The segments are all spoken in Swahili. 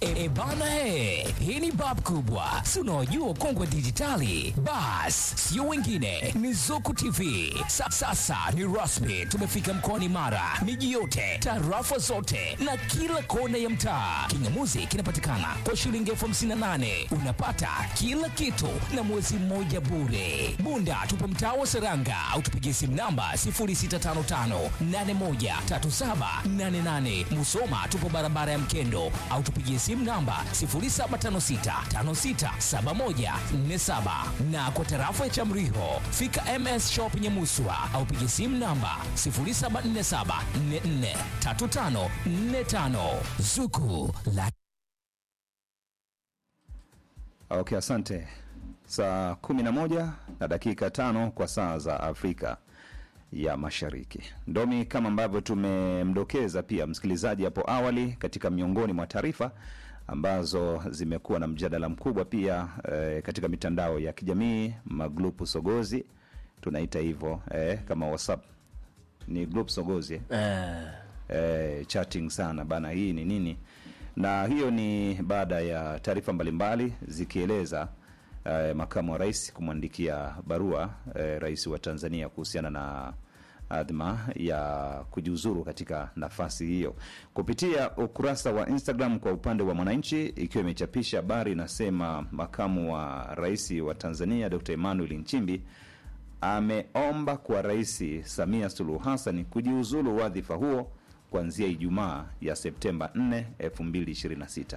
E, bana he, hii ni bab kubwa, si unaojua ukongwe dijitali. Bas, sio wengine, ni Zuku TV. Sa, sasa ni rasmi, tumefika mkoani Mara, miji yote, tarafa zote na kila kona ya mtaa. Kingamuzi kinapatikana kwa shilingi elfu hamsini na nane unapata kila kitu na mwezi mmoja bure. Bunda tupo mtaa wa Seranga au tupigie simu namba 0655813788. Musoma tupo barabara ya Mkendo au tupigie simu namba 0756567147 na kwa tarafa ya Chamriho fika MS Shop Nyamuswa au pigie simu namba 0747443545 Zuku la Okay, asante. Saa kumi na moja na dakika tano kwa saa za Afrika ya Mashariki. Ndomi, kama ambavyo tumemdokeza pia msikilizaji hapo awali, katika miongoni mwa taarifa ambazo zimekuwa na mjadala mkubwa pia eh, katika mitandao ya kijamii, magrupu sogozi tunaita hivyo eh, kama WhatsApp ni group sogozi eh? eh, chatting sana bana, hii ni nini? Na hiyo ni baada ya taarifa mbalimbali zikieleza eh, makamu wa rais kumwandikia barua eh, rais wa Tanzania kuhusiana na adhma ya kujiuzuru katika nafasi hiyo kupitia ukurasa wa Instagram kwa upande wa Mwananchi, ikiwa imechapisha habari inasema makamu wa rais wa Tanzania Dr. Emmanuel Nchimbi ameomba kwa Rais Samia Suluhu Hassan kujiuzulu wadhifa huo kuanzia Ijumaa ya Septemba 4, 2026.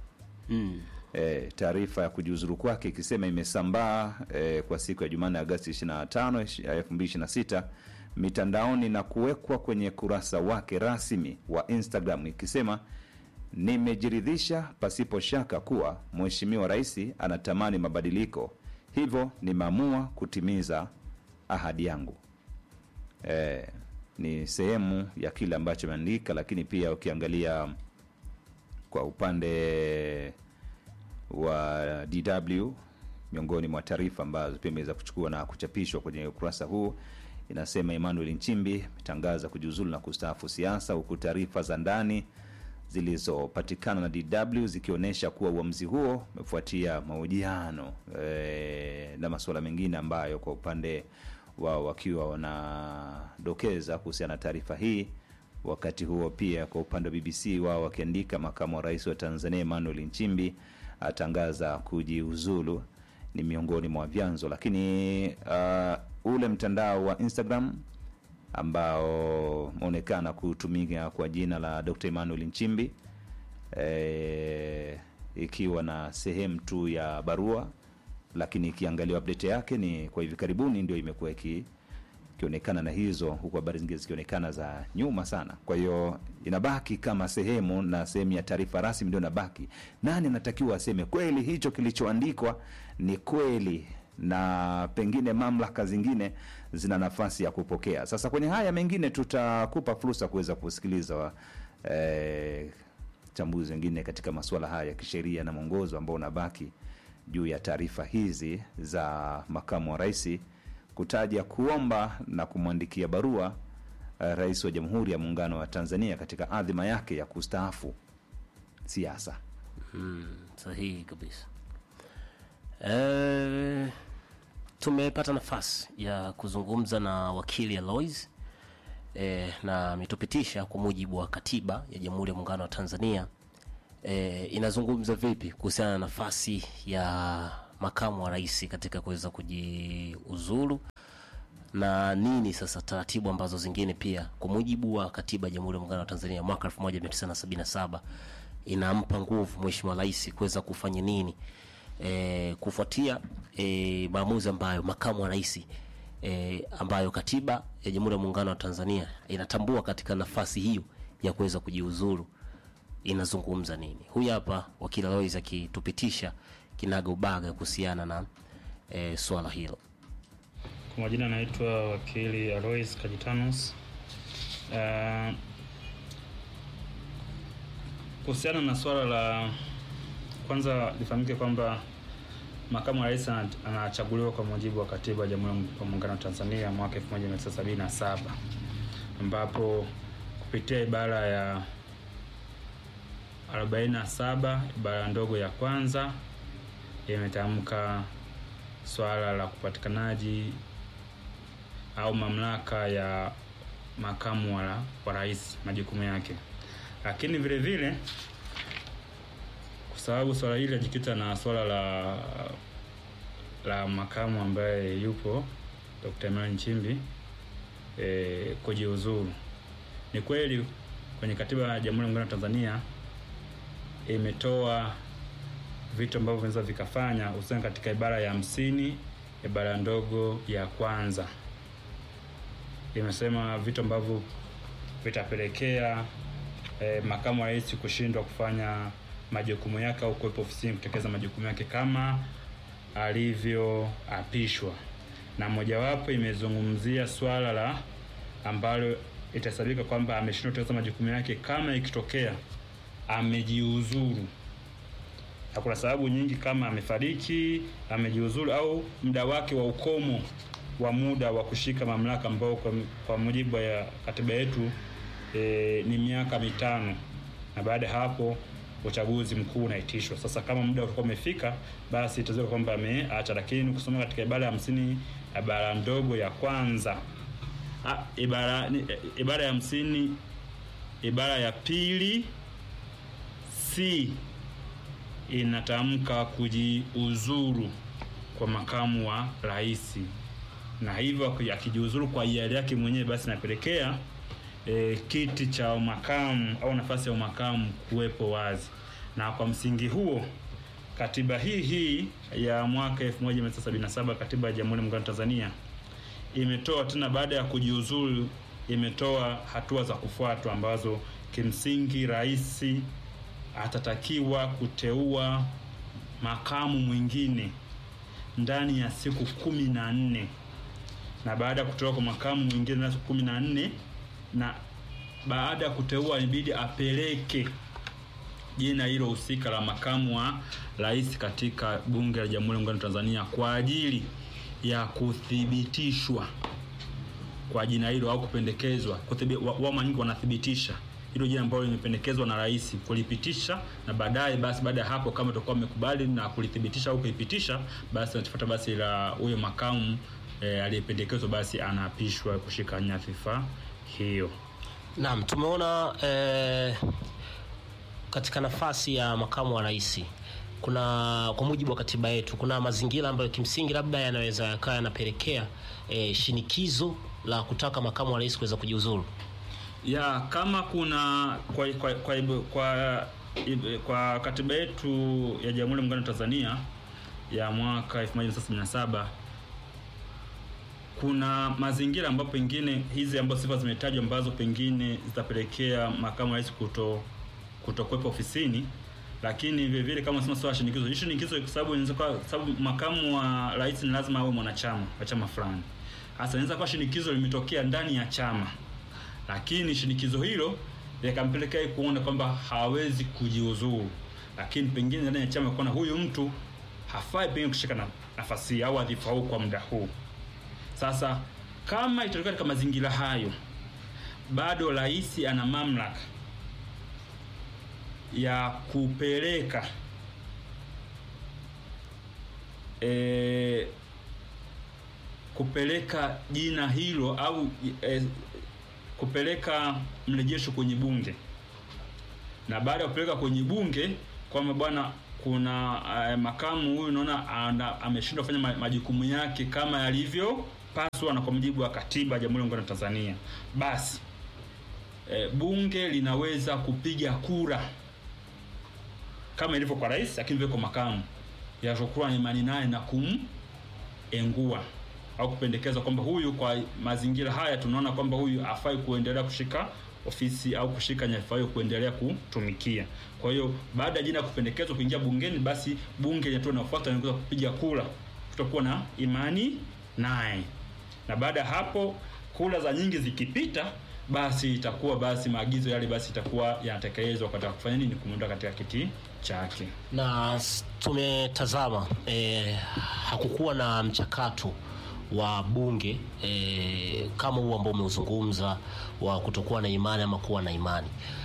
E, taarifa ya kujiuzuru kwake ikisema imesambaa e, kwa siku ya Jumanne Agosti 25, 2026 mitandaoni na kuwekwa kwenye kurasa wake rasmi wa Instagram ikisema nimejiridhisha pasipo shaka kuwa Mheshimiwa Rais anatamani mabadiliko, hivyo nimeamua kutimiza ahadi yangu. E, ni sehemu ya kile ambacho ameandika, lakini pia ukiangalia kwa upande wa DW miongoni mwa taarifa ambazo pia imeweza kuchukua na kuchapishwa kwenye ukurasa huu inasema Emmanuel Nchimbi ametangaza kujiuzulu na kustaafu siasa, huku taarifa za ndani zilizopatikana na DW zikionyesha kuwa uamuzi huo umefuatia mahojiano e, na masuala mengine ambayo kwa upande wao wakiwa wanadokeza kuhusiana na taarifa hii. Wakati huo pia kwa upande wa BBC wao wakiandika makamu wa rais wa Tanzania Emmanuel Nchimbi atangaza kujiuzulu, ni miongoni mwa vyanzo. Lakini uh, ule mtandao wa Instagram ambao umeonekana kutumika kwa jina la Dr. Emmanuel Nchimbi e, ikiwa na sehemu tu ya barua, lakini ikiangaliwa update yake ni kwa hivi karibuni ndio imekuwa iki ikionekana na hizo, huku habari zingine zikionekana za nyuma sana. Kwa hiyo inabaki kama sehemu na sehemu ya taarifa rasmi ndio inabaki. Nani anatakiwa aseme kweli hicho kilichoandikwa ni kweli, na pengine mamlaka zingine zina nafasi ya kupokea. Sasa kwenye haya mengine tutakupa fursa kuweza kusikiliza eh, chambuzi wengine katika masuala haya ya kisheria na mwongozo ambao unabaki juu ya taarifa hizi za makamu wa rais kutaja kuomba na kumwandikia barua uh, rais wa Jamhuri ya Muungano wa Tanzania katika adhima yake ya kustaafu siasa. Sahihi kabisa. Eh, tumepata nafasi ya kuzungumza na wakili Alois eh, na ametupitisha kwa mujibu wa katiba ya Jamhuri ya Muungano wa Tanzania eh, inazungumza vipi kuhusiana na nafasi ya makamu wa rais katika kuweza kujiuzulu na nini sasa taratibu ambazo zingine pia kwa mujibu wa katiba ya Jamhuri ya Muungano wa Tanzania mwaka 1977 inampa nguvu mheshimiwa rais kuweza kufanya nini e, kufuatia e, maamuzi ambayo makamu wa rais e, ambayo katiba ya Jamhuri ya Muungano wa Tanzania inatambua katika nafasi hiyo ya kuweza kujiuzuru inazungumza nini. Huyu hapa wakili Alois akitupitisha kinaga ubaga kuhusiana na e, swala hilo. Kwa majina anaitwa wakili Alois Kajitanus. Uh, kuhusiana na swala la kwanza, lifahamike kwamba makamu wa rais ana- anachaguliwa kwa mujibu wa katiba ya Jamhuri ya Muungano wa Tanzania mwaka 1977 ambapo kupitia ibara ya 47 ibara ndogo ya kwanza imetamka swala la kupatikanaji au mamlaka ya makamu wa, wa rais majukumu yake, lakini vile vile kwa sababu swala hili linajikita na swala la la makamu ambaye yupo Dr. Emmanuel Nchimbi e, kujiuzuru. Ni kweli kwenye katiba ya Jamhuri ya Muungano wa Tanzania imetoa vitu ambavyo vinaweza vikafanya hususan katika ibara ya hamsini ibara ndogo ya kwanza imesema vitu ambavyo vitapelekea eh, makamu wa rais kushindwa kufanya majukumu yake au kuwepo ofisini kutekeleza majukumu yake kama alivyoapishwa, na mojawapo imezungumzia swala la ambalo itahesabika kwamba ameshindwa kutekeleza majukumu yake kama ikitokea amejiuzuru na kuna sababu nyingi kama amefariki, amejiuzuru au muda wake wa ukomo wa muda wa kushika mamlaka ambao kwa, kwa mujibu ya katiba yetu e, ni miaka mitano, na baada ya hapo uchaguzi mkuu unaitishwa. Sasa kama muda utakuwa umefika, basi itaweza kwamba ameacha, lakini kusoma katika ibara ya hamsini ibara ndogo ya kwanza ah, ibara, ni- ibara ya hamsini ibara ya pili c inatamka kujiuzuru kwa makamu wa rais, na hivyo aki- akijiuzuru kwa hiari yake mwenyewe, basi inapelekea e, kiti cha makamu au nafasi ya umakamu kuwepo wazi, na kwa msingi huo katiba hii hii ya mwaka 1977 katiba ya Jamhuri ya Muungano wa Tanzania imetoa tena, baada ya kujiuzuru, imetoa hatua za kufuatwa ambazo kimsingi rais atatakiwa kuteua makamu mwingine ndani ya siku kumi na nne na baada ya kuteua kwa makamu mwingine ndani ya siku kumi na nne na baada ya kuteua inabidi apeleke jina hilo husika la makamu wa rais katika bunge la Jamhuri ya Muungano wa Tanzania kwa ajili ya kuthibitishwa kwa jina hilo au kupendekezwa. Kuthibi- wa- Wao mara nyingi wanathibitisha hilo jina ambalo limependekezwa na rais, kulipitisha na baadaye, basi baada ya hapo, kama utakuwa umekubali na kulithibitisha au kuipitisha, basi nachofuata basi la huyo makamu eh, aliyependekezwa basi anaapishwa kushika nyadhifa hiyo. Naam, tumeona eh, katika nafasi ya makamu wa rais kuna kwa mujibu wa katiba yetu kuna mazingira ambayo kimsingi labda yanaweza yakawa yanapelekea eh, shinikizo la kutaka makamu wa rais kuweza kujiuzuru. ya kama kuna kwa kwa, kwa, kwa, kwa, kwa katiba yetu ya Jamhuri ya Muungano wa Tanzania ya mwaka 1977 kuna mazingira ambapo pengine hizi ambazo sifa zimetajwa ambazo pengine zitapelekea makamu wa rais kuto kutokuwepo ofisini, lakini vile vile kama unasema swala la shinikizo, hii shinikizo kwa sababu inaweza kuwa kwa sababu makamu wa rais ni lazima awe mwanachama wa chama fulani. Hasa inaweza kuwa shinikizo limetokea ndani ya chama lakini shinikizo hilo likampelekea yeye kuona kwamba hawezi kujiuzuru, lakini pengine ndani ya chama kuona huyu mtu hafai pengine kushika na, nafasi hii au wadhifa huu kwa muda huu. Sasa kama itatokea katika mazingira hayo, bado rais ana mamlaka ya kupeleka e, kupeleka jina hilo au e, kupeleka mrejesho kwenye bunge, na baada ya kupeleka kwenye bunge kwamba bwana, kuna uh, makamu huyu naona ana- ameshindwa kufanya ma- majukumu yake kama yalivyopaswa na kwa mujibu wa katiba ya Jamhuri ya Muungano wa Tanzania, basi e, bunge linaweza kupiga kura kama ilivyo kwa rais, lakini vile kwa makamu yatokuwa na imani naye na kumengua au kupendekeza kwamba huyu kwa mazingira haya tunaona kwamba huyu afai kuendelea kushika ofisi au kushika nyadhifa hiyo kuendelea kutumikia. Kwa hiyo baada ya jina kupendekezwa kuingia bungeni, basi bunge linatoa nafuata linaweza kupiga kura kutokuwa na imani naye, na baada ya hapo kura za nyingi zikipita, basi itakuwa basi maagizo yale basi itakuwa yanatekelezwa katika kufanya nini, kumuondoa katika kiti chake. na s- tumetazama eh, hakukuwa na mchakato wa bunge eh, kama huu ambao umeuzungumza wa kutokuwa na imani ama kuwa na imani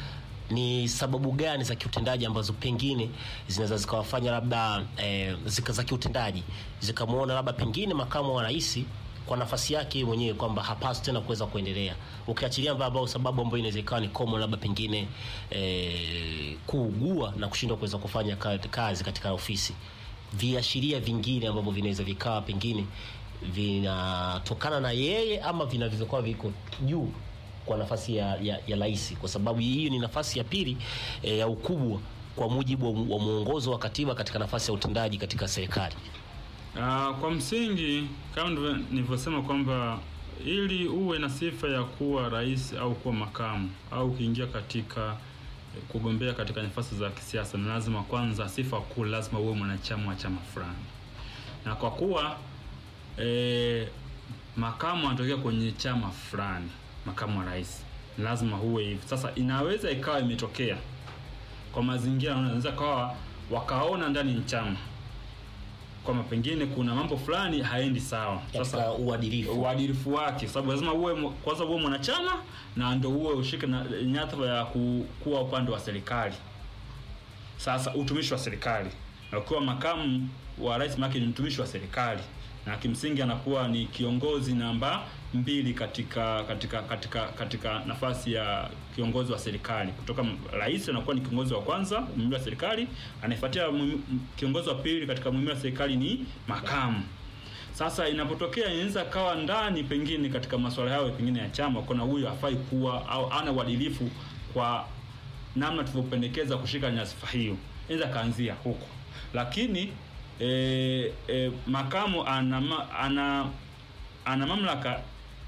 ni sababu gani za kiutendaji ambazo pengine zinaweza zikawafanya labda eh, zika za kiutendaji zikamwona labda pengine makamu wa rais kwa nafasi yake yeye mwenyewe kwamba hapaswi tena kuweza kuendelea, ukiachilia mbali ambao sababu ambayo inaweza ikawa ni common, labda pengine eh, kuugua na kushindwa kuweza kufanya ka- kazi katika ofisi. Viashiria vingine ambavyo vinaweza vikawa pengine vinatokana na yeye ama vinaweza kuwa viko juu kwa nafasi ya, ya, ya rais, kwa sababu hii ni nafasi ya pili eh, ya ukubwa kwa mujibu wa, wa mwongozo wa katiba katika nafasi ya utendaji katika serikali. Ah, kwa msingi kama ndivyo- nilivyosema kwamba ili uwe na sifa ya kuwa rais au kuwa makamu au ukiingia katika eh, kugombea katika nafasi za kisiasa, ni lazima kwanza, sifa kuu, lazima uwe mwanachama wa chama fulani, na kwa kuwa eh, makamu anatokea kwenye chama fulani, makamu wa rais, ni lazima huwe hivi. Sasa inaweza ikawa imetokea kwa mazingira, unaweza kawa wakaona ndani ya chama kwamba pengine kuna mambo fulani haendi sawa. Katika uadilifu. uadilifu wake, sababu lazima uwe mu- kwanza uwe mwanachama na ndo uwe ushike na nyadhifa ya ku, kuwa upande wa serikali. Sasa utumishi wa serikali, na ukiwa makamu wa rais, maana ni mtumishi wa serikali na kimsingi anakuwa ni kiongozi namba mbili katika katika katika katika nafasi ya kiongozi wa serikali. Kutoka m- rais anakuwa ni kiongozi wa kwanza muhimili wa serikali, anayefuatia muhimi- m- kiongozi wa pili katika muhimili wa serikali ni makamu. Sasa inapotokea inaweza kawa ndani pengine katika masuala yao pengine ya chama, kuna huyu hafai kuwa au ana uadilifu kwa namna tulivyopendekeza kushika nyadhifa hiyo, inaweza kaanzia huko, lakini e, e, makamu ana, ma- ana ana mamlaka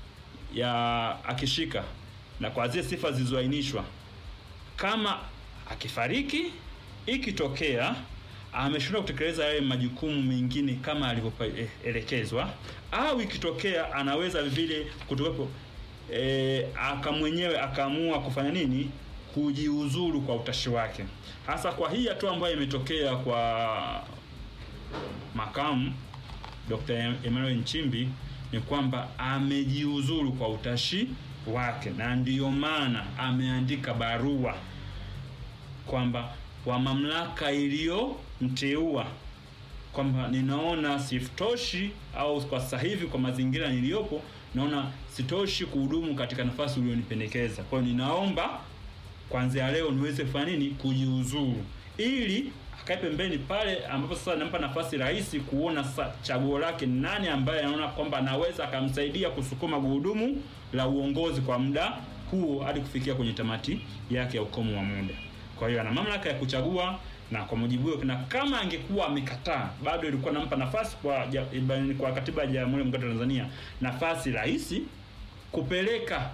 ya akishika na kwa zile sifa zilizoainishwa, kama akifariki, ikitokea ameshindwa kutekeleza yale majukumu mengine kama alivyoelekezwa, au ikitokea anaweza vile kutokepo e, aka mwenyewe akaamua kufanya nini, kujiuzuru kwa utashi wake. Hasa kwa hii hatua ambayo imetokea kwa makamu Dr. Emmanuel Nchimbi ni kwamba amejiuzuru kwa utashi wake, na ndiyo maana ameandika barua kwamba kwa mamlaka iliyomteua kwamba ninaona sitoshi au kwa sasa hivi kwa mazingira niliyopo naona sitoshi kuhudumu katika nafasi ulionipendekeza. Kwa hiyo ninaomba kuanzia leo niweze kufanya nini, kujiuzuru, ili akae pembeni pale ambapo sasa nampa nafasi rahisi kuona sasa chaguo lake ni nani ambaye anaona kwamba anaweza akamsaidia kusukuma gurudumu la uongozi kwa muda huo hadi kufikia kwenye tamati yake ya ukomo wa muda. Kwa hiyo ana mamlaka ya kuchagua na kwa mujibu huo, na kama angekuwa amekataa, bado ilikuwa nampa nafasi kwa ja, kwa katiba ya Jamhuri ya Muungano wa Tanzania nafasi rahisi kupeleka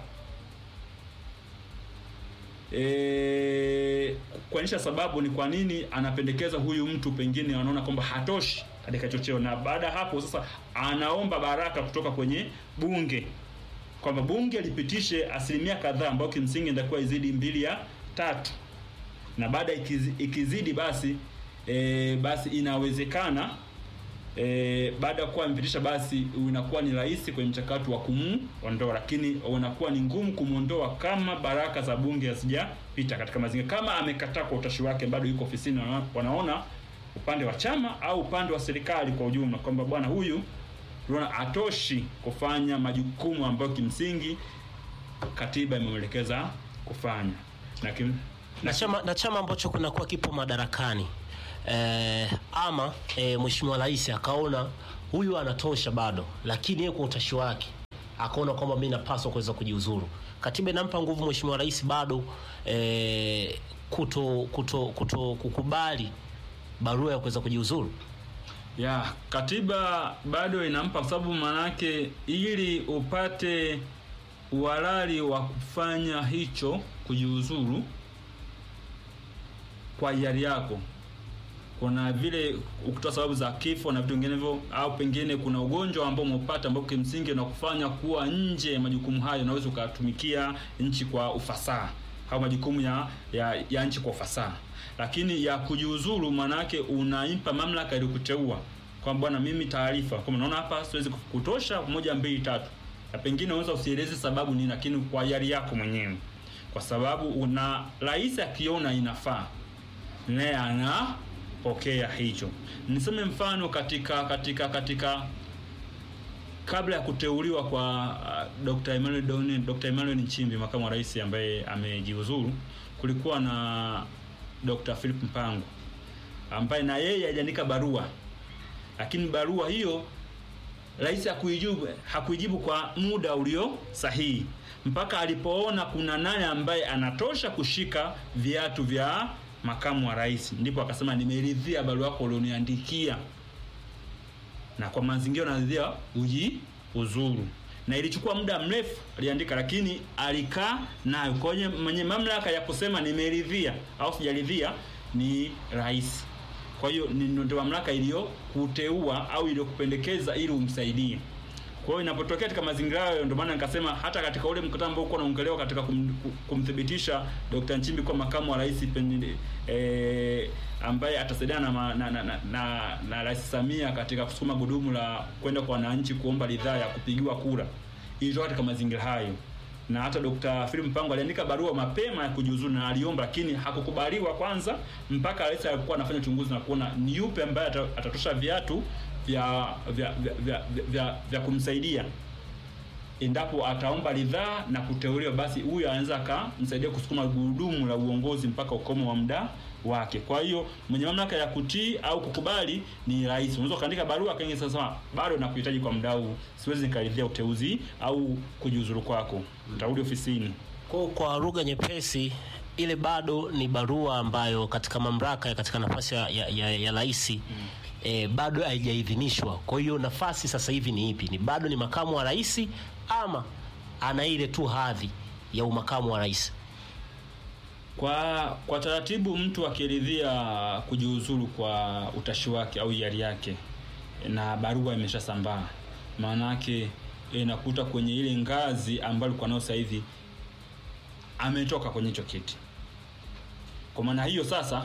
e, kuonyesha sababu ni kwa nini anapendekeza huyu mtu pengine wanaona kwamba hatoshi katika hicho cheo, na baada ya hapo sasa anaomba baraka kutoka kwenye bunge kwamba bunge lipitishe asilimia kadhaa ambayo kimsingi inatakiwa izidi mbili ya tatu, na baada ikizi, ikizidi basi e, basi inawezekana e, baada ya kuwa amepitisha basi inakuwa ni rahisi kwenye mchakato wa kumuondoa, lakini unakuwa ni ngumu kumuondoa kama baraka za bunge hazijapita katika mazingira. Kama amekataa kwa utashi wake, bado yuko ofisini, wana- wanaona upande wa chama au upande wa serikali kwa ujumla kwamba bwana huyu tunaona atoshi kufanya majukumu ambayo kimsingi katiba imemwelekeza kufanya na kim, na chama, na chama ambacho kunakuwa kipo madarakani eh, ama eh, mheshimiwa rais akaona huyu anatosha bado, lakini yeye kwa utashi wake akaona kwamba mimi napaswa kuweza kujiuzuru. Katiba inampa nguvu mheshimiwa rais bado eh, kuto, kuto, kuto kukubali barua ya kuweza kujiuzuru. ya katiba bado inampa, kwa sababu maanake ili upate uhalali wa kufanya hicho kujiuzuru kwa hiari yako, kuna vile ukitoa sababu za kifo na vitu vinginevyo, au pengine kuna ugonjwa ambao umepata ambao kimsingi unakufanya kuwa nje ya majukumu hayo, unaweza ukatumikia nchi kwa ufasaha au majukumu ya, ya, ya nchi kwa ufasaha. Lakini ya kujiuzuru, maanake unaimpa mamlaka ilikuteua kwamba bwana, mimi taarifa kama naona hapa siwezi kutosha, moja mbili tatu, na pengine unaweza usieleze sababu nini, lakini kwa hiari yako mwenyewe kwa sababu una rais akiona inafaa naye anapokea hicho. Niseme mfano katika katika katika kabla ya kuteuliwa kwa uh, Dr. Emmanuel Doni, Dr. Emmanuel Nchimbi makamu wa rais ambaye amejiuzuru, kulikuwa na Dr. Philip Mpango ambaye na yeye aliandika barua, lakini barua hiyo rais hakuijibu hakuijibu kwa muda ulio sahihi, mpaka alipoona kuna nani ambaye anatosha kushika viatu vya makamu wa rais, ndipo akasema nimeridhia barua yako ulioniandikia na kwa mazingira naridhia uji uzuru na ilichukua muda mrefu aliandika, lakini alikaa nayo kwenye mwenye mamlaka ya kusema nimeridhia au sijaridhia ni rais. Kwa hiyo ni ndio mamlaka iliyokuteua au iliyokupendekeza ili umsaidie. Kwa hiyo inapotokea katika mazingira hayo, ndio maana nikasema hata katika ule mkutano ambao uko unaongelewa katika kum, kumthibitisha Dr. Nchimbi kuwa makamu wa rais pende, eh, ambaye atasaidiana na, ma- na, na, na, na, na Rais Samia katika kusukuma gudumu la kwenda kwa wananchi kuomba ridhaa ya kupigiwa kura, ilitoka katika mazingira hayo na hata Dr. Philip Mpango aliandika barua mapema ya kujiuzulu na aliomba, lakini hakukubaliwa kwanza mpaka rais alikuwa anafanya uchunguzi na kuona ni yupi ambaye ata- atatosha viatu vya vya vya, vya, vya, vya, vya kumsaidia endapo ataomba ridhaa na kuteuliwa, basi huyu anaweza akamsaidia kusukuma gurudumu la uongozi mpaka ukomo wa muda wake. Kwa hiyo mwenye mamlaka ya kutii au kukubali ni rais. Unaweza ukaandika barua akaingia sasa, bado nakuhitaji kwa muda huu, siwezi nikaridhia uteuzi au kujiuzuru kwako, nitarudi ofisini. Kwa, kwa lugha nyepesi ile bado ni barua ambayo katika mamlaka katika nafasi ya, ya, ya, ya rais mm. eh, bado haijaidhinishwa. Kwa hiyo nafasi sasa hivi ni ipi? Ni bado ni makamu wa rais ama ana ile tu hadhi ya umakamu wa rais? Kwa kwa taratibu, mtu akiridhia kujiuzuru kwa utashi wake au hiari yake na barua imeshasambaa, maana yake inakuta kwenye ile ngazi ambayo alikuwa nayo sasa hivi ametoka kwenye hicho kiti. Kwa maana hiyo sasa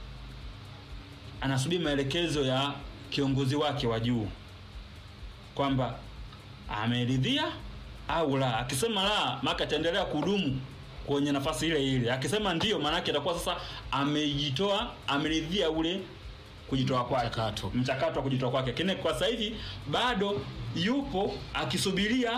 anasubiri maelekezo ya kiongozi wake wa juu kwamba ameridhia au la. Akisema la, maka ataendelea kudumu kwenye nafasi ile ile. Akisema ndio, maana yake atakuwa sasa amejitoa, ameridhia ule kujitoa kwake, Mchakato. mchakato wa kujitoa kwake. Lakini kwa sasa hivi bado yupo akisubiria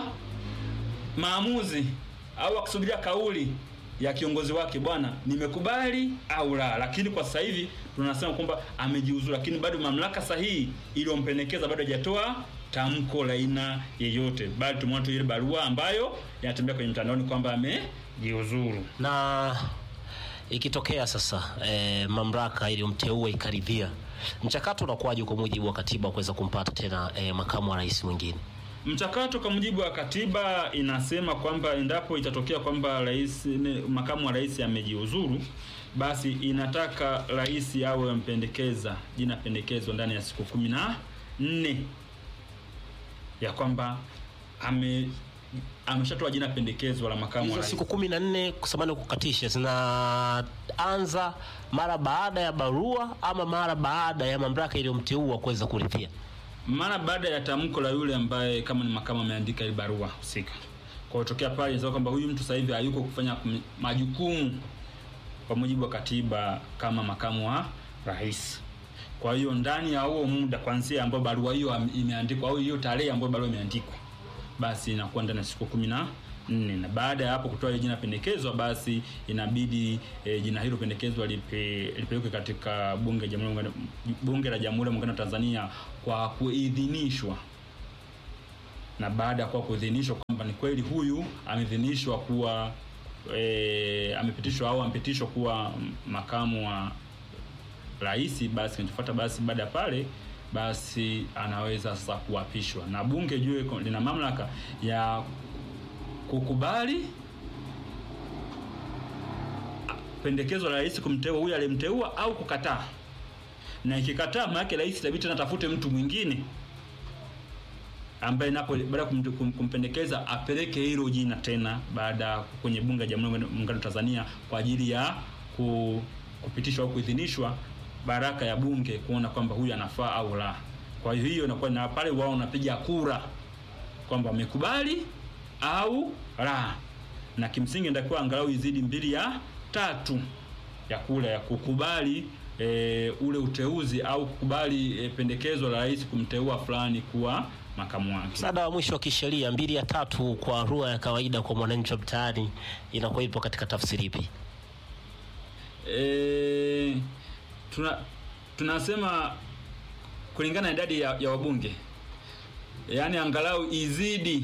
maamuzi au akisubiria kauli ya kiongozi wake, bwana, nimekubali au la. Lakini kwa sasa hivi tunasema kwamba amejiuzuru, lakini bado mamlaka sahihi iliyompendekeza bado hajatoa tamko la aina yeyote, bali tumeona tu ile barua ambayo inatembea kwenye mtandaoni kwamba amejiuzuru. na ikitokea sasa eh, mamlaka iliyomteua ikaridhia, mchakato unakuwaje kwa mujibu wa katiba kuweza kumpata tena eh, makamu wa rais mwingine? Mchakato kwa mujibu wa katiba inasema kwamba endapo itatokea kwamba rais ne- makamu wa rais amejiuzuru, basi inataka rais awe ampendekeza jina pendekezo ndani ya siku kumi na nne ya kwamba ame ameshatoa jina pendekezo la makamu wa Hizo rais. siku kumi na nne kusamani kukatisha zinaanza mara baada ya barua ama mara baada ya mamlaka iliyomteua kuweza kuridhia? mara baada ya tamko la yule ambaye kama ni makamu ameandika ile barua husika. Kwa hiyo tokea pale inasema kwamba huyu mtu sasa hivi hayuko kufanya kum- majukumu kwa mujibu wa katiba kama makamu wa rais. Kwa hiyo ndani ya huo muda kuanzia ambayo barua hiyo am- imeandikwa au hiyo tarehe ambayo barua imeandikwa, basi inakuwa ndani ya siku kumi na nne na baada ya hapo kutoa ile jina pendekezwa, basi inabidi e, jina hilo pendekezwa lipe, lipelekwe katika bunge, jamhuri ya Muungano- bunge la Jamhuri ya Muungano wa Tanzania kwa kuidhinishwa na baada ya kuwa kuidhinishwa kwamba ni kweli huyu ameidhinishwa kuwa e, amepitishwa au amepitishwa kuwa makamu wa rais, basi kinachofuata basi baada ya pale basi anaweza sasa kuapishwa na bunge jue ko- lina mamlaka ya kukubali pendekezo la rais kumteua huyu aliyemteua au kukataa, na ikikataa, maana yake rais itabidi tena atafute mtu mwingine ambaye napo baada ya kumte- kum- kumpendekeza apeleke hilo jina tena baada kwenye bunge la Jamhuri ya Muungano wa Tanzania kwa ajili ya ku, kupitishwa au kuidhinishwa baraka ya bunge kuona kwamba huyu anafaa au la. Kwa hiyo hiyo inakuwa na pale wao wanapiga kura kwamba wamekubali au la. na kimsingi inatakiwa angalau izidi mbili ya tatu ya kula ya kukubali e, ule uteuzi au kukubali e, pendekezo la rais kumteua fulani kuwa makamu wake. Msaada wa mwisho wa kisheria mbili ya tatu kwa lugha ya kawaida kwa mwananchi wa mtaani inakuwa ipo katika tafsiri ipi? E, tuna tunasema kulingana na idadi ya, ya wabunge yaani angalau izidi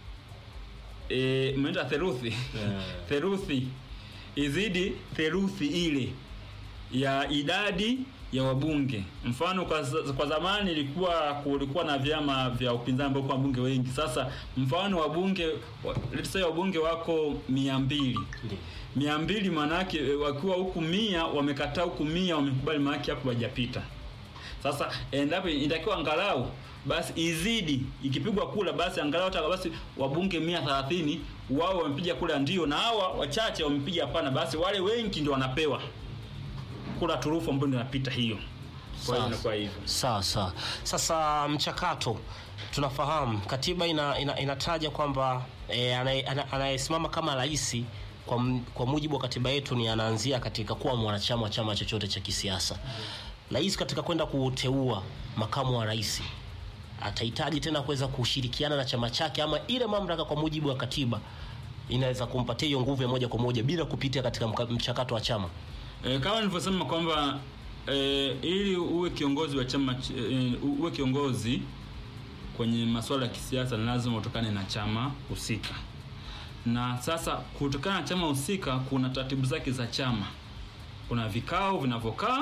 e, umeenda theluthi theluthi izidi theluthi ile ya idadi ya wabunge. Mfano kwa, za- kwa zamani ilikuwa kulikuwa na vyama vya upinzani ambao kwa wabunge wengi. Sasa mfano wabunge wa- let's say wabunge wako mia mbili mia mbili maanake e, wakiwa huku mia wamekataa huku mia wamekubali, maanake hapo hajapita. Sasa endapo inatakiwa angalau basi izidi, ikipigwa kula basi angalau hata basi wabunge mia thelathini wao wamepiga kula ndio, na hawa wachache wamepiga hapana, basi wale wengi ndio wanapewa kula turufu ambayo ndio inapita hiyo. Kwa hiyo Sawa. inakuwa hivyo. Sawa sawa. Sasa mchakato tunafahamu katiba ina, ina, inataja kwamba e, anayesimama kama rais kwa, m- kwa mujibu wa katiba yetu ni anaanzia katika kuwa mwanachama wa chama chochote cha kisiasa. Rais katika kwenda kuteua makamu wa rais atahitaji tena kuweza kushirikiana na chama chake, ama ile mamlaka kwa mujibu wa katiba inaweza kumpatia hiyo nguvu ya moja kwa moja bila kupitia katika mka- mchakato wa chama. E, kama nilivyosema kwamba e, ili uwe kiongozi wa chama ch- e, uwe kiongozi kwenye masuala ya kisiasa ni lazima utokane na chama husika. Na sasa kutokana na chama husika kuna taratibu zake za chama. Kuna vikao vinavyokaa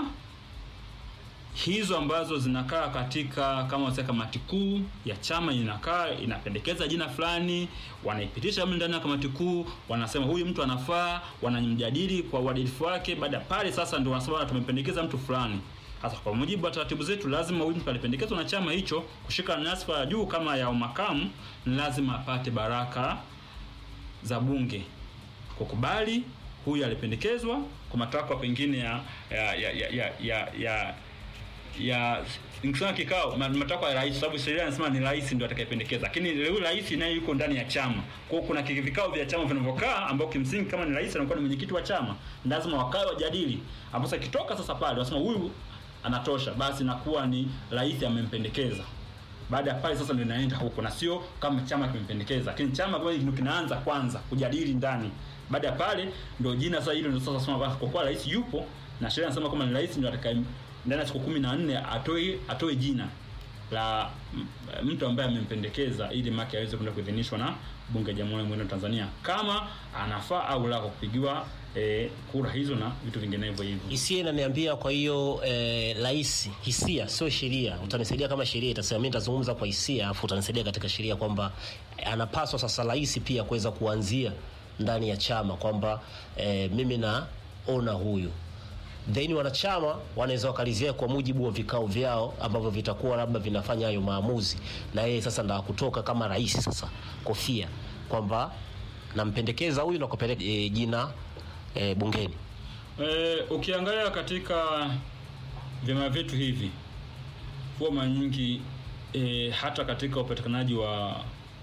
hizo ambazo zinakaa katika kama wasema kamati kuu ya chama inakaa inapendekeza jina fulani, wanaipitisha mle ndani ya kamati kuu, wanasema huyu mtu anafaa, wanamjadili kwa uadilifu wake. Baada ya pale sasa ndio wanasema "Bwana, tumempendekeza mtu fulani. Sasa kwa mujibu wa taratibu zetu, lazima huyu mtu alipendekezwa na chama hicho kushika nyadhifa ya juu kama ya umakamu, ni lazima apate baraka za bunge kukubali huyu alipendekezwa kwa matakwa pengine ya ya ya ya ya, ya, ya ya nikisema kikao ma- matakwa ya rais, sababu sheria inasema ni rais ndio atakayependekeza, lakini yule rais naye yuko ndani ya chama. Kwa hiyo kuna ki- vikao vya chama vinavyokaa, ambao kimsingi kama ni rais anakuwa ni mwenyekiti wa chama, lazima wakae wajadili, ambapo sasa kitoka sasa pale wasema huyu anatosha, basi nakuwa ni rais amempendekeza. Baada ya pale sasa ndio inaenda huko, na sio kama chama kimempendekeza, lakini chama kwa ndio kinaanza kwanza kujadili ndani. Baada ya pale ndio jina sasa hilo ndio sasa sema basi, kwa kuwa rais yupo na sheria inasema kama ni rais ndio atakaye ndani ya siku kumi na nne atoe atoe jina la m- mtu ambaye amempendekeza ili maki aweze kwenda kuidhinishwa na bunge la Jamhuri ya Muungano wa Tanzania kama anafaa au la kwa kupigiwa eh, kura hizo na vitu vinginevyo hivyo. hisia inaniambia kwa hiyo eh, rais hisia sio sheria utanisaidia kama sheria itasema mimi nitazungumza kwa hisia afu utanisaidia katika sheria kwamba eh, anapaswa sasa rais pia kuweza kuanzia ndani ya chama kwamba eh, mimi naona huyu then wanachama wanaweza wakalizia kwa mujibu wa vikao vyao ambavyo vitakuwa labda vinafanya hayo maamuzi na yeye sasa ndo kutoka kama rais sasa kofia kwamba nampendekeza huyu na kupeleka e, jina e, bungeni E, ukiangalia katika vyama vyetu hivi huwa mara nyingi e, hata katika upatikanaji wa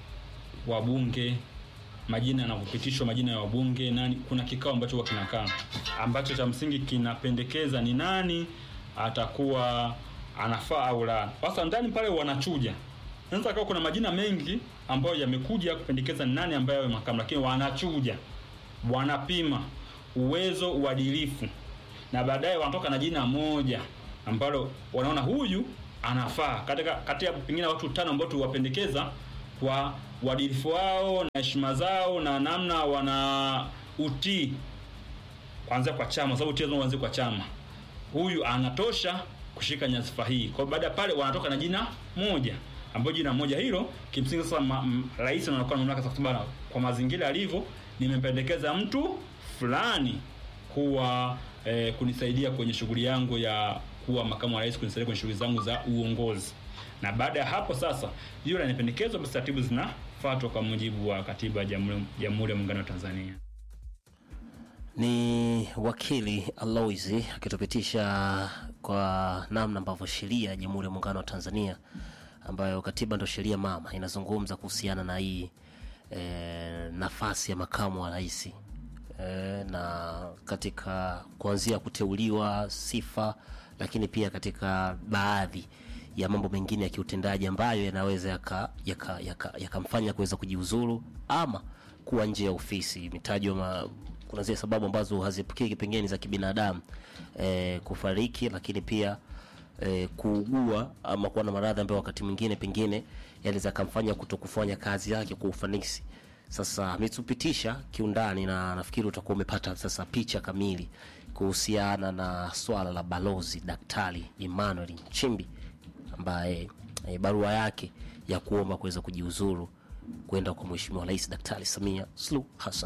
wabunge majina yanapopitishwa majina ya wabunge nani, kuna kikao ambacho huwa kinakaa ambacho cha msingi kinapendekeza ni nani atakuwa anafaa au la. Sasa ndani pale wanachuja. Sasa kama kuna majina mengi ambayo yamekuja kupendekeza ni nani ambaye awe makamu, lakini wanachuja, wanapima uwezo, uadilifu, na baadaye wanatoka na jina moja ambalo wanaona huyu anafaa katika kati ya pengine watu tano ambao tuwapendekeza kwa uadilifu wao na heshima zao na namna wana utii kuanzia kwa chama, sababu utii lazima uanzie kwa chama. Huyu anatosha kushika nyadhifa hii. Kwa hiyo baada ya pale wanatoka na jina moja ambayo jina moja hilo kimsingi sasa ma- m- rais anakuwa na mamlaka sasa bana, kwa mazingira yalivyo, nimempendekeza mtu fulani kuwa eh, kunisaidia kwenye shughuli yangu ya kuwa makamu wa rais, kunisaidia kwenye shughuli zangu za uongozi. Na baada ya hapo sasa, hiyo lanipendekezwa, basi taratibu zinafuatwa kwa mujibu wa katiba ya Jamhuri Jamhuri ya Muungano wa Tanzania. ni wakili Alois akitupitisha kwa namna ambavyo sheria ya Jamhuri ya Muungano wa Tanzania ambayo katiba ndo sheria mama inazungumza kuhusiana na hii e, nafasi ya makamu wa rais e, na katika kuanzia kuteuliwa sifa, lakini pia katika baadhi ya mambo mengine ya kiutendaji ambayo yanaweza yakamfanya yaka, yaka, yakamfanya kuweza kujiuzuru ama kuwa nje ya ofisi. Imetajwa ma- kuna zile sababu ambazo haziepukiki pengine za kibinadamu e, kufariki, lakini pia e, kuugua ama kuwa na maradhi ambayo wakati mwingine pengine yanaweza kamfanya kuto kufanya kazi yake kwa ufanisi. Sasa ametupitisha kiundani na nafikiri utakuwa umepata sasa picha kamili kuhusiana na swala la balozi Daktari Emmanuel Nchimbi ambaye e, barua yake ya kuomba kuweza kujiuzuru kwenda kwa Mheshimiwa Rais Daktari Samia Suluhu Hassan.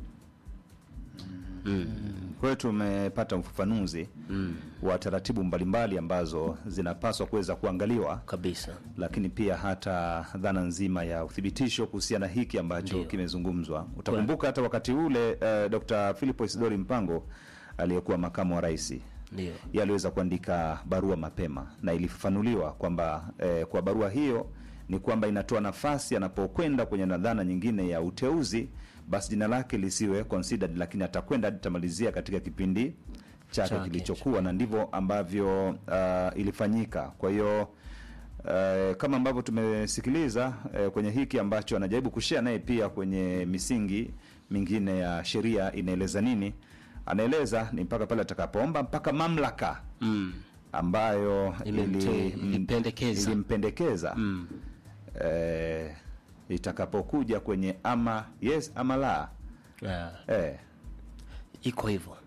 Kwa hiyo tumepata ufafanuzi wa taratibu mbalimbali ambazo zinapaswa kuweza kuangaliwa, Kabisa. lakini pia hata dhana nzima ya uthibitisho kuhusiana na hiki ambacho Ndio. kimezungumzwa. Utakumbuka hata wakati ule uh, Dr. Philip Isidori Mpango aliyekuwa makamu wa rais Ndio. yeye aliweza kuandika barua mapema na ilifafanuliwa kwamba eh, kwa barua hiyo ni kwamba inatoa nafasi anapokwenda kwenye nadhana nyingine ya uteuzi, basi jina lake lisiwe considered, lakini atakwenda hadi tamalizia katika kipindi chake Chake. kilichokuwa, na ndivyo ambavyo uh, ilifanyika. Kwa hiyo Uh, kama ambavyo tumesikiliza uh, kwenye hiki ambacho anajaribu kushare naye pia kwenye misingi mingine ya sheria inaeleza nini, anaeleza ni mpaka pale atakapoomba mpaka mamlaka Mm. ambayo Ilimte- ili- ilimpendekeza. ilimpendekeza Mm. eh, itakapokuja kwenye ama yes ama la Yeah. eh, iko hivyo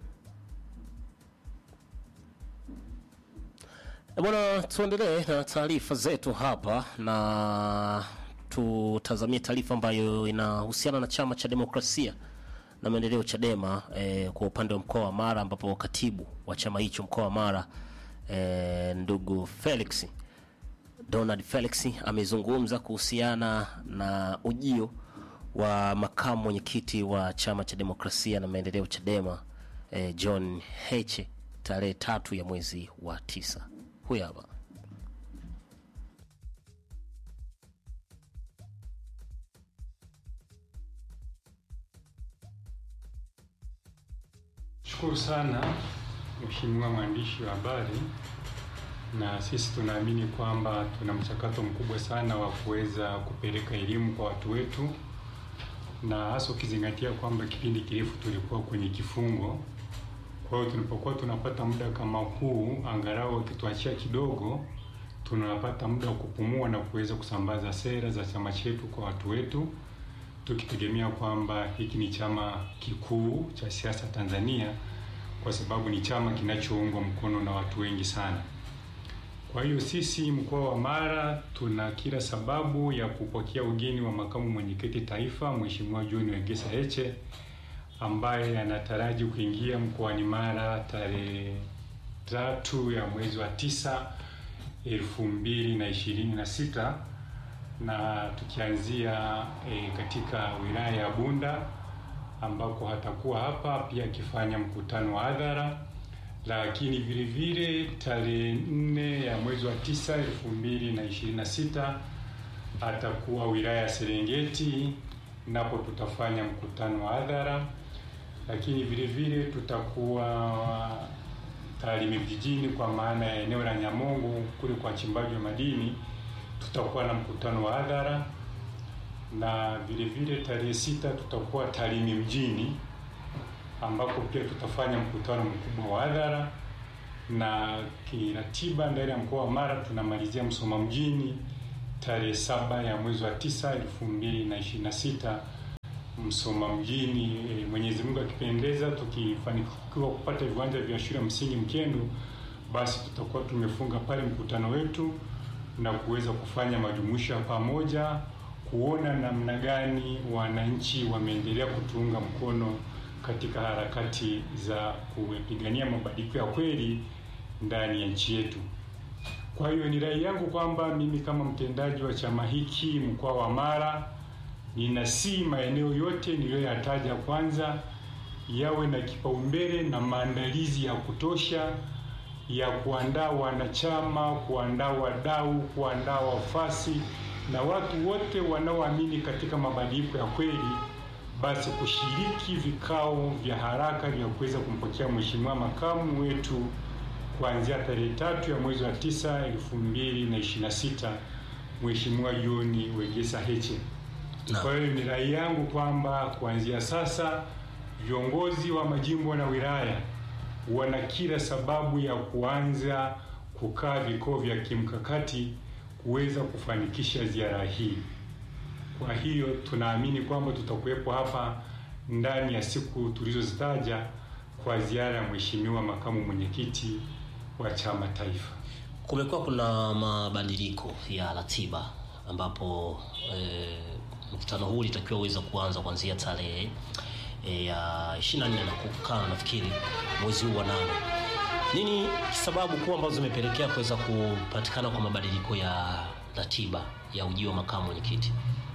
Eh, bwana tuendelee na taarifa zetu hapa na tutazamie taarifa ambayo inahusiana na chama cha demokrasia na maendeleo chadema eh, kwa upande wa mkoa wa mara ambapo katibu wa chama hicho mkoa wa mara eh, ndugu felix Donald Felix amezungumza kuhusiana na ujio wa makamu mwenyekiti wa chama cha demokrasia na maendeleo Chadema eh, John Heche tarehe tatu ya mwezi wa tisa. Huyu hapa. Shukuru sana Mheshimiwa mwandishi wa habari, na sisi tunaamini kwamba tuna mchakato mkubwa sana wa kuweza kupeleka elimu kwa watu wetu, na hasa ukizingatia kwamba kipindi kirefu tulikuwa kwenye kifungo. Kwa hiyo tunapokuwa tunapata muda kama huu, angalau wakituachia kidogo, tunapata muda wa kupumua na kuweza kusambaza sera za chama chetu kwa watu wetu tukitegemea kwamba hiki ni chama kikuu cha siasa Tanzania kwa sababu ni chama kinachoungwa mkono na watu wengi sana. Kwa hiyo sisi mkoa wa Mara tuna kila sababu ya kupokea ugeni wa makamu mwenyekiti taifa Mheshimiwa John Wegesa Heche ambaye anataraji kuingia mkoani Mara tarehe tatu ya mwezi wa tisa elfu mbili na ishirini na sita na tukianzia e, katika wilaya ya Bunda ambako hatakuwa hapa pia akifanya mkutano wa hadhara, lakini vile vile tarehe nne ya mwezi wa tisa elfu mbili na ishirini na sita atakuwa wilaya ya Serengeti, napo tutafanya mkutano wa hadhara, lakini vile vile tutakuwa Tarime vijijini, kwa maana ya eneo la Nyamongo kule kwa wachimbaji wa madini tutakuwa na mkutano wa hadhara na vile vile tarehe sita tutakuwa Tarime mjini ambako pia tutafanya mkutano mkubwa wa hadhara, na kiratiba ndani ya mkoa wa Mara tunamalizia Msoma mjini tarehe saba ya mwezi wa tisa elfu mbili na ishirini na sita Msoma mjini. E, Mwenyezi Mungu akipendeza, tukifanikiwa kupata viwanja vya shule ya msingi Mkendo, basi tutakuwa tumefunga pale mkutano wetu na kuweza kufanya majumuisho ya pamoja, kuona namna gani wananchi wameendelea kutuunga mkono katika harakati za kupigania mabadiliko ya kweli ndani ya nchi yetu. Kwa hiyo ni rai yangu kwamba mimi kama mtendaji wa chama hiki mkoa wa Mara ninasii maeneo yote niliyoyataja kwanza yawe na kipaumbele na maandalizi ya kutosha ya kuandaa wanachama, kuandaa wadau, kuandaa wafasi na watu wote wanaoamini katika mabadiliko ya kweli basi kushiriki vikao vya haraka vya kuweza kumpokea mheshimiwa makamu wetu kuanzia tarehe tatu ya mwezi wa tisa elfu mbili na ishirini na sita Mheshimiwa John Wegesa Heche. Naam. Kwa hiyo ni rai yangu kwamba kuanzia sasa viongozi wa majimbo na wilaya wana kila sababu ya kuanza kukaa vikao vya kimkakati kuweza kufanikisha ziara hii. Kwa hiyo tunaamini kwamba tutakuwepo hapa ndani ya siku tulizozitaja kwa ziara ya mheshimiwa makamu mwenyekiti wa chama taifa. Kumekuwa kuna mabadiliko ya ratiba ambapo eh, mkutano huu ulitakiwa uweze kuanza kuanzia tarehe eh, ya 24 na kukaa nafikiri mwezi huu wa nane. Nini sababu kuu ambazo zimepelekea kuweza kupatikana kwa mabadiliko ya ratiba ya ujio wa makamu mwenyekiti?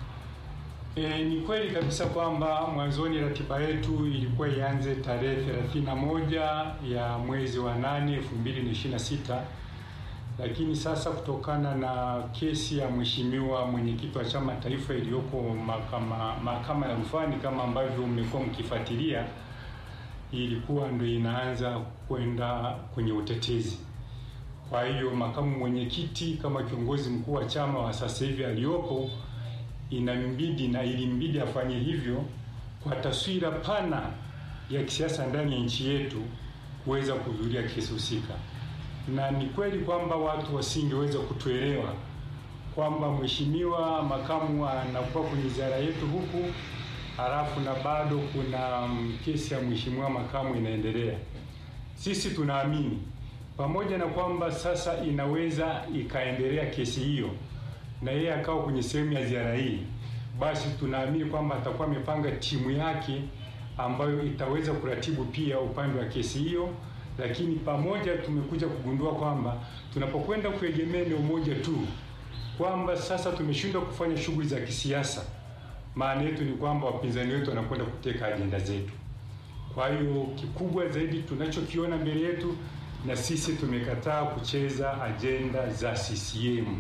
E, ni kweli kabisa kwamba mwanzoni ratiba yetu ilikuwa ianze tarehe 31 ya mwezi wa 8 2026, lakini sasa kutokana na kesi ya mheshimiwa mwenyekiti wa chama taifa iliyoko mahakama mahakama ya rufani kama ambavyo mmekuwa mkifuatilia, ilikuwa ndo inaanza kwenda kwenye utetezi. Kwa hiyo makamu mwenyekiti kama kiongozi mkuu wa chama wa sasa hivi aliyopo inambidi na ilimbidi afanye hivyo kwa taswira pana ya kisiasa ndani ya nchi yetu kuweza kuhudhuria kesi husika, na ni kweli kwamba watu wasingeweza kutuelewa kwamba mheshimiwa makamu anakuwa kwenye ziara yetu huku halafu na bado kuna mm, kesi ya mheshimiwa makamu inaendelea. Sisi tunaamini pamoja na kwamba sasa inaweza ikaendelea kesi hiyo na yeye akawa kwenye sehemu ya ziara hii, basi tunaamini kwamba atakuwa amepanga timu yake ambayo itaweza kuratibu pia upande wa kesi hiyo. Lakini pamoja tumekuja kugundua kwamba tunapokwenda kuegemea eneo moja tu, kwamba sasa tumeshindwa kufanya shughuli za kisiasa, maana yetu ni kwamba wapinzani wetu wanakwenda kuteka ajenda zetu. Kwa hiyo kikubwa zaidi tunachokiona mbele yetu, na sisi tumekataa kucheza ajenda za CCM.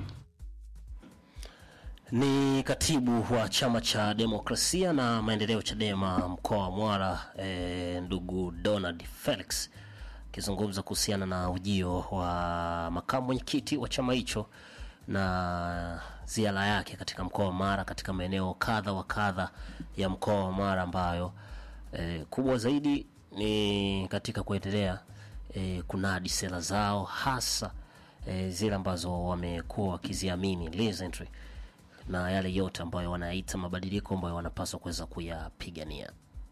Ni katibu wa chama cha demokrasia na maendeleo Chadema mkoa wa Mara e, ndugu Donald Felix akizungumza kuhusiana na ujio wa makamu mwenyekiti wa chama hicho na ziara yake katika mkoa wa Mara katika maeneo kadha wa kadha ya mkoa wa Mara ambayo e, kubwa zaidi ni katika kuendelea e, kunadi sera zao hasa e, zile ambazo wamekuwa wakiziamini recently na yale yote ambayo wanaita mabadiliko ambayo wanapaswa kuweza kuyapigania.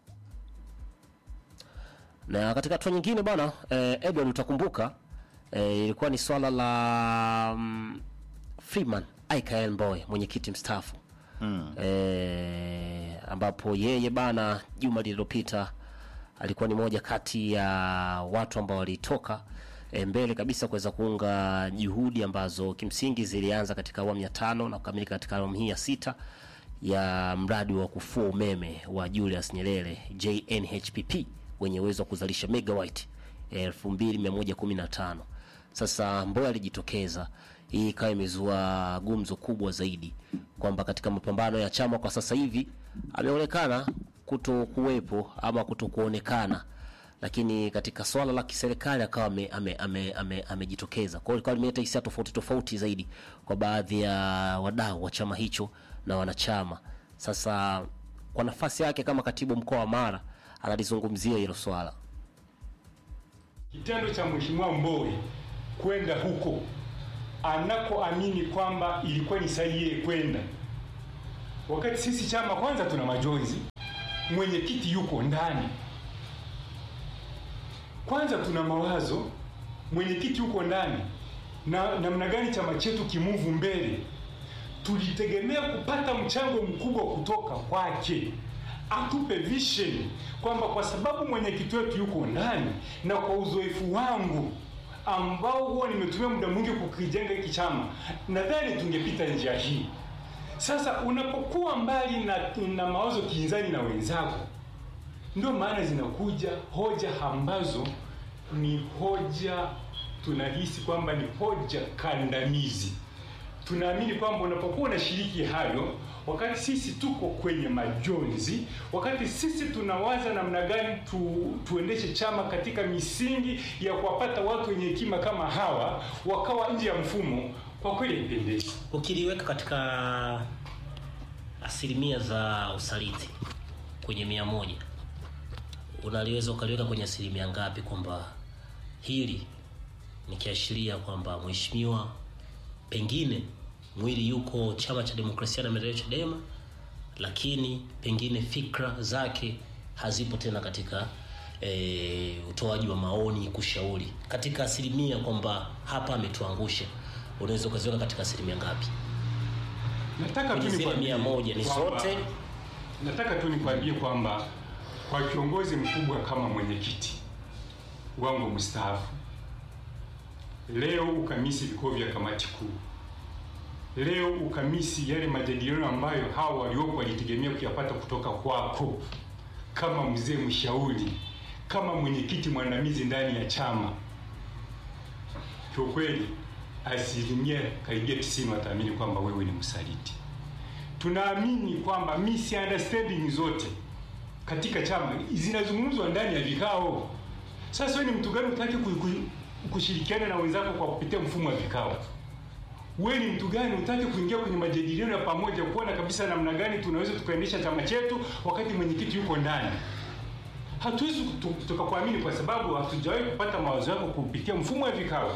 Na katika hatua nyingine bwana eh, Edward utakumbuka eh, ilikuwa ni swala la mm, Freeman Aikael Mbowe mwenyekiti mstaafu mm. eh, ambapo yeye bana juma lililopita alikuwa ni moja kati ya watu ambao walitoka e, mbele kabisa kuweza kuunga juhudi ambazo kimsingi zilianza katika awamu ya tano na kukamilika katika awamu hii ya sita ya mradi wa kufua umeme wa Julius Nyerere JNHPP wenye uwezo wa kuzalisha megawatt 2115. Sasa Mbowe alijitokeza, hii ikawa imezua gumzo kubwa zaidi kwamba katika mapambano ya chama kwa sasa hivi ameonekana kuto kuwepo ama kuto kuonekana lakini katika swala la kiserikali akawa amejitokeza ame, ame, ame, amejitokeza. kwa hiyo ikawa limeleta hisia tofauti tofauti zaidi kwa baadhi ya wadau wa chama hicho na wanachama. Sasa kwa nafasi yake kama katibu mkoa wa Mara analizungumzia hilo swala. Kitendo cha Mheshimiwa Mbowe kwenda huko anakoamini kwamba ilikuwa ni sahihi yeye kwenda, wakati sisi chama kwanza tuna majonzi, mwenyekiti yuko ndani kwanza tuna mawazo, mwenyekiti yuko ndani, na namna gani chama chetu kimuvu mbele. Tulitegemea kupata mchango mkubwa kutoka kwake, atupe vision kwamba kwa sababu mwenyekiti wetu yuko ndani, na kwa uzoefu wangu ambao huwa nimetumia muda mwingi kukijenga hiki chama, nadhani tungepita njia hii. Sasa unapokuwa mbali na, na mawazo kinzani na wenzako ndio maana zinakuja hoja ambazo ni hoja tunahisi kwamba ni hoja kandamizi. tunaamini kwamba unapokuwa unashiriki hayo, wakati sisi tuko kwenye majonzi, wakati sisi tunawaza namna gani tu, tuendeshe chama katika misingi ya kuwapata watu wenye hekima kama hawa wakawa nje ya mfumo, kwa kweli haipendezi. ukiliweka katika asilimia za usaliti kwenye mia moja unaliweza ukaliweka kwenye asilimia ngapi kwamba hili ni kiashiria kwamba mheshimiwa pengine mwili yuko chama cha demokrasia na maendeleo chadema lakini pengine fikra zake hazipo tena katika e, utoaji wa maoni kushauri katika asilimia kwamba hapa ametuangusha unaweza ukaziweka katika asilimia ngapi Nataka tu Kwenye zile nikwambie mia moja ni kwamba- zote? Nataka tu nikwambie kwamba kwa kiongozi mkubwa kama mwenyekiti wangu mstaafu, leo ukamisi vikao vya kamati kuu, leo ukamisi yale majadiliano ambayo hawa waliopo walitegemea kuyapata kutoka kwako kama mzee mshauri, kama mwenyekiti mwandamizi ndani ya chama. Kiukweli asilimia karibia tisini wataamini kwamba wewe ni msaliti. Tunaamini kwamba misunderstanding zote katika chama zinazungumzwa ndani ya vikao. Sasa wewe ni mtu gani utaki ku- ku- kushirikiana na wenzako kwa kupitia mfumo wa vikao? Wewe ni mtu gani utaki kuingia kwenye majadiliano ya pamoja kuona kabisa namna gani tunaweza tukaendesha chama chetu wakati mwenyekiti yuko ndani? Hatuwezi tu- tukakuamini kwa sababu hatujawahi kupata mawazo yako kupitia mfumo wa vikao.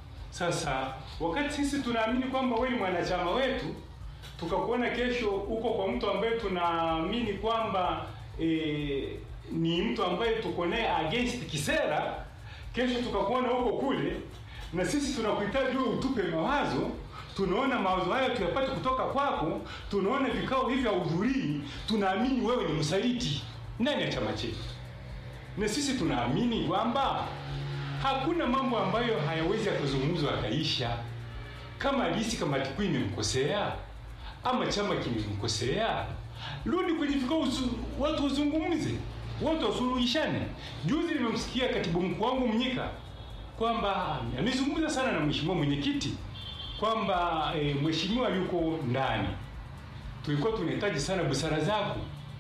Sasa wakati sisi tunaamini kwamba wewe ni mwanachama wetu, tukakuona kesho uko kwa mtu ambaye tunaamini kwamba e, ni mtu ambaye tuko naye against kisera, kesho tukakuona huko kule, na sisi tunakuhitaji wewe utupe mawazo. Tunaona mawazo haya tuyapate kutoka kwako, tunaona vikao hivi hauhudhurii, tunaamini wewe ni msaliti ndani ya chama chetu na sisi tunaamini kwamba hakuna mambo ambayo hayawezi yakazungumzwa akaisha. Kama alisi kamati kuu imemkosea ama chama kimemkosea, rudi kwenye vikao, usu- watu wazungumze, watu wasuluhishane. Juzi nimemsikia katibu mkuu wangu Mnyika kwamba amezungumza sana na mheshimiwa mwenyekiti kwamba e, mheshimiwa yuko ndani, tulikuwa tunahitaji sana busara zako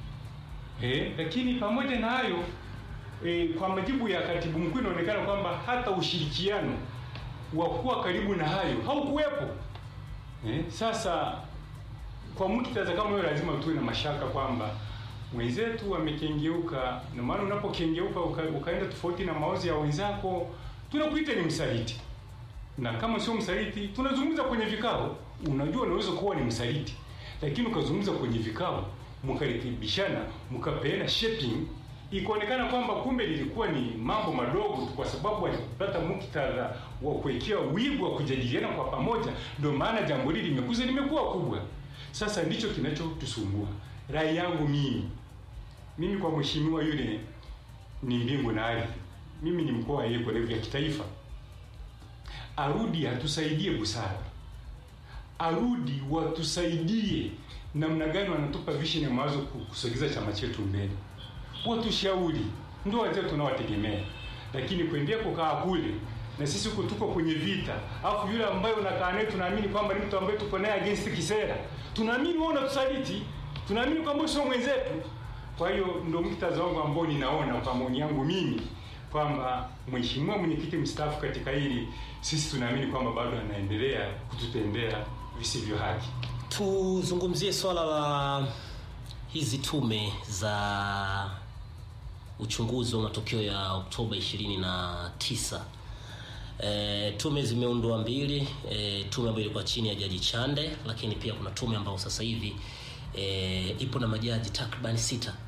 Eh, lakini pamoja na hayo eh, kwa majibu ya katibu mkuu inaonekana kwamba hata ushirikiano wa kuwa karibu na hayo haukuwepo. Eh, sasa kwa muktadha kama hiyo lazima tuwe na mashaka kwamba mwenzetu amekengeuka, na maana unapokengeuka uka, ukaenda tofauti na maozi ya wenzako, tunakuita ni msaliti, na kama sio msaliti tunazungumza kwenye vikao. Unajua unaweza kuwa ni msaliti, lakini ukazungumza kwenye vikao, mkarekebishana, mkapeana shaping, ikaonekana kwamba kumbe lilikuwa ni mambo madogo tu, kwa sababu alipata muktadha wa kuwekea wigo wa kujadiliana kwa pamoja, ndio maana jambo hili limekuza limekuwa kubwa. Sasa ndicho kinachotusumbua. Rai yangu mimi mimi kwa mheshimiwa yule ni mbingu na ardhi, mimi ni mkoa wa Yeko level ya kitaifa, arudi atusaidie busara, arudi watusaidie namna gani wanatupa vision ya mawazo ku- kusogeza chama chetu mbele, watushauri, ndio wazee tunawategemea, lakini kuendelea kukaa kule na sisi huko tuko kwenye vita, alafu yule ambaye unakaa naye tunaamini kwamba ni mtu ambaye tuko naye against kisera, tunaamini wewe unatusaliti, tunaamini kwamba sio mwenzetu. Kwa hiyo ndio muktadha wangu ambao ninaona kwa maoni yangu mimi kwamba mheshimiwa mwenyekiti mstaafu katika hili, sisi tunaamini kwamba bado anaendelea kututendea visivyo haki. tuzungumzie swala la hizi tume za uchunguzi wa matokeo ya oktoba 29 e, tume zimeundwa mbili e, tume ambayo ilikuwa chini ya jaji chande lakini pia kuna tume ambayo sasa hivi e, ipo na majaji takriban sita